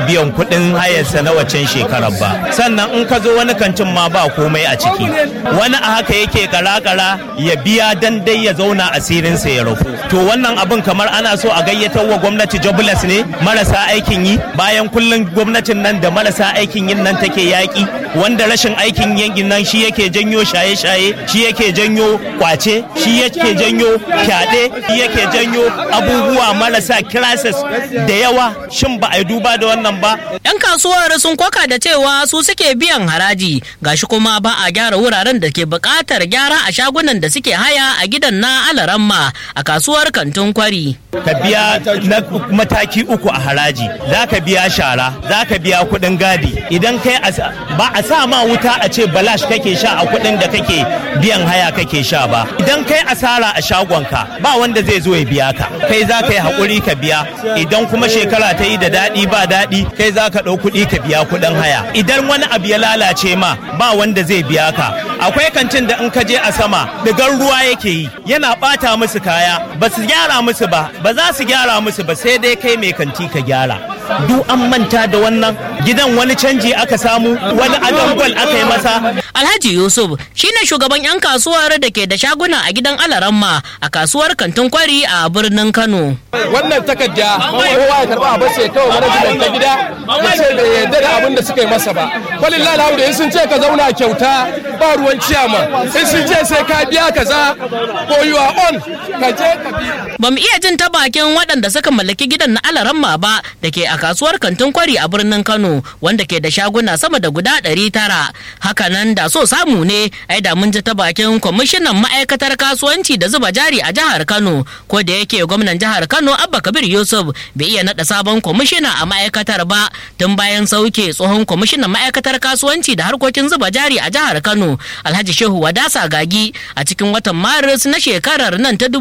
biyan kuɗin hayarsa na waccan shekarar ba sannan in ka zo wani kantin ma ba komai a ciki wani a haka yake kara-kara ya biya dan dai ya zauna asirinsa ya rufu to wannan abin kamar ana so a gayyatar wa gwamnati jobless ne marasa aikin yi bayan kullum gwamnatin nan da marasa aikin yin nan take yaƙi wanda rashin aikin yankin nan shi yake janyo shaye-shaye shi yake janyo kwace shi yake janyo fyaɗe shi yake janyo abubuwa marasa crisis da yawa shin ba a yi duba da wannan ba 'Yan kasuwar sun koka da cewa su suke biyan haraji gashi kuma ba a gyara wuraren da ke buƙatar gyara a shagunan da suke haya a gidan na alaramma a kasuwar kantin kwari. ka biya na mataki uku a haraji za ka biya shara za ka biya kuɗin gadi idan kai as- ba a sa ma wuta a ce balash kake sha a kuɗin da kake biyan haya kake sha ba idan kai asara a shagonka ba wanda zai zo ya biya ka kai za ka yi haƙuri ka biya idan kuma shekara ta yi da daɗi ba daɗi kai za ka ɗau kuɗi ka biya kuɗin haya idan wani abu ya lalace ma ba wanda zai biya ka akwai kantin da in ka je a sama digar ruwa yake yi yana ɓata musu kaya ba su gyara musu ba ba za su gyara musu ba sai dai kai mai kanti ka gyara duk an manta da wannan gidan wani canji aka samu wani adangwal aka yi masa Alhaji Yusuf shine shugaban 'yan kasuwar da ke da shaguna a gidan alaramma a kasuwar kantin kwari a birnin Kano. wannan takarda kowa ya karba a bace kawai manajimen ta gida ya ce bai yarda da abin da suka yi masa ba kwalin lalawu da in sun ce ka zauna kyauta ba ruwan ciyama in sun ce sai ka biya kaza ko you are on ka je ka biya Ba mu iya jin ta bakin waɗanda suka mallaki gidan na alaramma ba da ke a kasuwar kantin kwari a birnin Kano wanda ke da shaguna sama da guda ɗari tara. Hakanan da so samu ne ai da mun ji ta bakin kwamishinan ma'aikatar kasuwanci da zuba jari a jihar Kano ko da yake gwamnan jihar Kano Abba Kabir Yusuf bai iya naɗa sabon kwamishina a ma'aikatar ba tun bayan sauke tsohon kwamishinan ma'aikatar kasuwanci da harkokin zuba jari a jihar Kano Alhaji Shehu Wadasa Gagi a cikin watan Maris na shekarar nan ta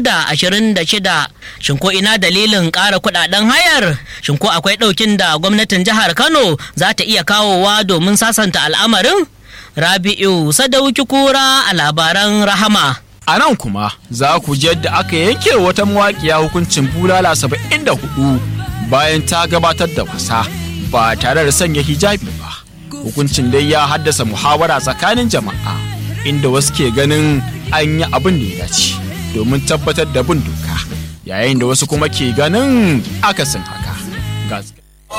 2026. Shin ko ina dalilin ƙara kuɗaɗen hayar? Shin ko akwai ɗaukin da gwamnatin jihar Kano za ta iya kawowa domin sasanta al'amarin? Rabi'u Sadauki Kura a labaran Rahama. A nan kuma za ku ji yadda aka yanke wata mawaƙiya hukuncin bulala saba'in da hudu bayan ta gabatar da wasa ba tare da sanya hijabi ba. Hukuncin dai ya haddasa muhawara tsakanin jama'a inda wasu ke ganin an yi abin da ya dace domin tabbatar da bin doka yayin da wasu kuma ke ganin akasin haka. Gas-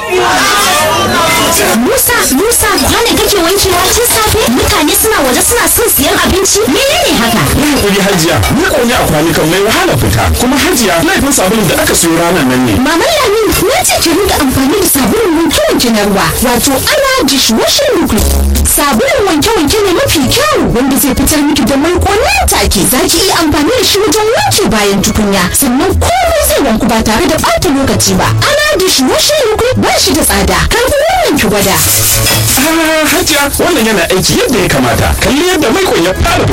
Musa, Musa, kwanan kake wankewa tun safe? Mutane suna waje suna son siyan abinci? Menene haka? Yin kuri hajiya, ni ƙone a kwanukan mai wahala fita. Kuma hajiya, laifin sabulun da aka siyo ranar nan ne. Maman Lamin, na ce ki rinka amfani da sabulun wanke-wanke na ruwa, wato ana dishwashing liquid. Sabulun wanke-wanke ne mafi kyau wanda zai fitar miki da mai nan take. Za ki iya amfani da shi wajen wanke bayan tukunya, sannan komai zai wanku ba tare da ɓata lokaci ba. Ana dishwashing liquid ba shi da tsada. Karfi wannan ki gwada. Ah, hajiya, wannan yana aiki yadda ya kamata. Kalli yadda mai ya fara